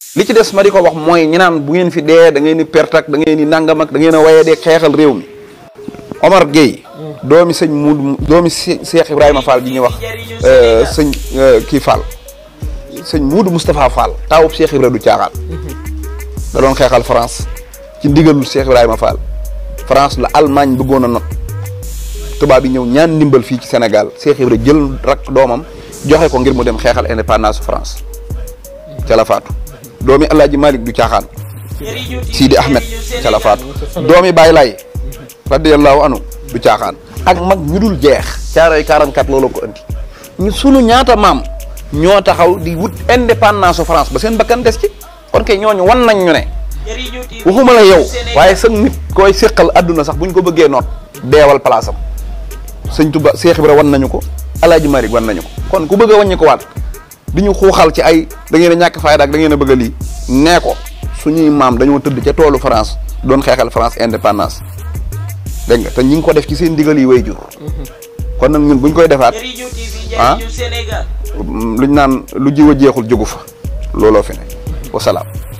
li ci des ma di ko wax mooy ñi naan bu ngeen fi dee da ngeen di perte ak da ngeen di nangam ak da ngeen a waye dee xeexal réew mi Omar Gueye doomi sëñ Moud doomi Cheikh Ibrahima Fall ji ñuy wax sëñ kii Fall sëñ Moudou Moustapha Fall taawub Cheikh Ibrahima du caaxaan da doon xeexal France ci ndigalul Cheikh Ibrahima Fall France la Allemagne bëggoon a not tubaab yi ñëw ñaan ndimbal fii ci Sénégal Cheikh Ibrahima jël rak doomam joxe ko ngir mu dem xeexal indépendance France ca la faatu doomi El Hadj Malick du caaxaan Sidi Ahmed ca la faatu doomi Baye Laye radiyallahu anhu du caaxaan ak mag ñu dul jeex caaroy 44 loolu ko andi ñu sunu ñaata maam ñoo taxaw di wut indépendance su France ba seen bakkan des ci kon kay ñooñu wan nañ ñu ne waxuma la yow waaye sa nit koy séqal adduna sax buñ ko bëggee noot deewal place am sëñ Tuba Cheikh Ibra wan nañu ko El Hadj Malick wan nañu ko kon ku bëgg a wàññi ko waat di ñu xuuxal ci ay da ngeen a ñàkk fayda ak da ngeen a bëgg a lii nee ko suñuy maam dañoo tëdd ca toolu France doon xeexal France indépendance dégg nga te ñi ngi ko def ci seen ndigal yi way jur kon nag ñun buñ koy defaat ah luñ naan lu jiw a jeexul jógu fa looloo fi ne wasalaam